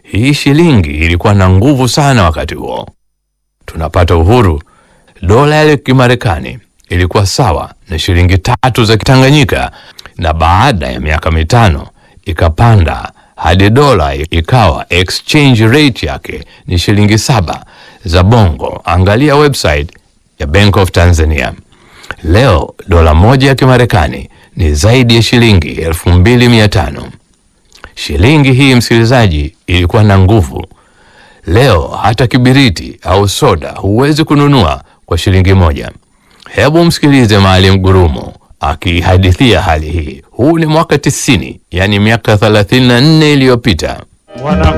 Hii shilingi ilikuwa na nguvu sana wakati huo. Tunapata uhuru, dola ya Kimarekani ilikuwa sawa na shilingi tatu za Kitanganyika, na baada ya miaka mitano ikapanda hadi dola ikawa exchange rate yake ni shilingi saba za Bongo. Angalia website ya Bank of Tanzania. Leo dola moja ya Kimarekani ni zaidi ya shilingi elfu mbili mia tano. Shilingi hii msikilizaji, ilikuwa na nguvu. Leo hata kibiriti au soda huwezi kununua kwa shilingi moja. Hebu msikilize Maalim Gurumo akihadithia hali hii. Huu ni mwaka tisini, yani miaka 34 iliyopita. Wana